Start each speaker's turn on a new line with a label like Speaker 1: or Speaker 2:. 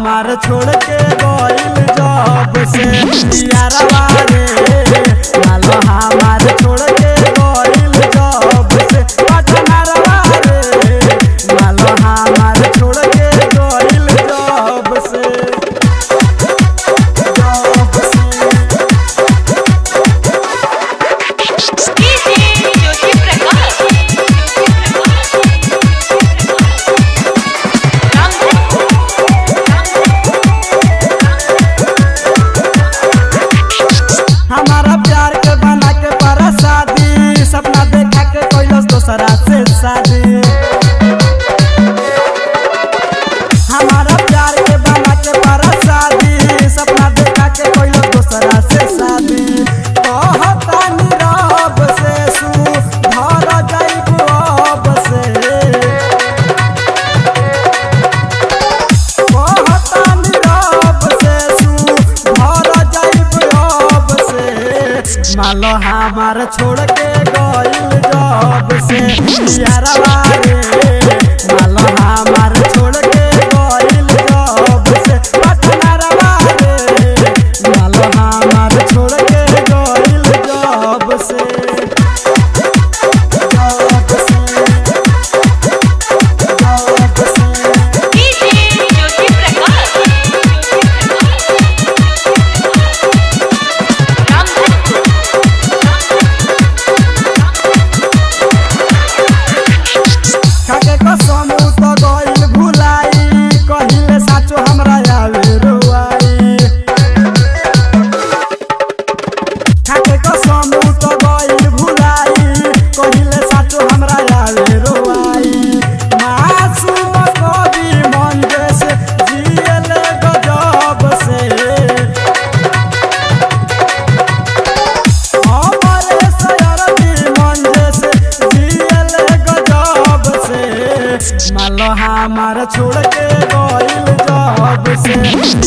Speaker 1: हमार छोड़ के गइल जब से यारवा रे मालो हमार छोड़ के गइल जब से पटनरवा रे मालो हमार छोड़ के गइल जब से जब से
Speaker 2: डीजे ज्योति प्रकाश
Speaker 1: हमारा प्यार के बना के para शादी सपना देखा के कोइलस दोसरा से शादी हमारा प्यार के बना के para शादी सपना देखा के कोइलस दोसरा से शादी कहता नीरब से सु धर जाइब अब से कहता नीरब से सु धर जाइब अब से मालो हमार छोड़ के गइल जब से यारवा रे मालो हमार छोड़ के गइल जब से पटनरवा रे मालो हमार छोड़ के गइल जब से जब से जब से
Speaker 2: डीजे ज्योति प्रकाश
Speaker 1: खाके कसम उ त गइल भुलाई कहिले साचो हमरा आवे रोआई खाके कसम उ त गइल भुलाई कहिले साचो हमरा आवे रोआई मासूम कवि मन जैसे जियले गजब से हमारे सयरती मन जैसे जियले गजब से मालो हमार छोड़ के गइल जब से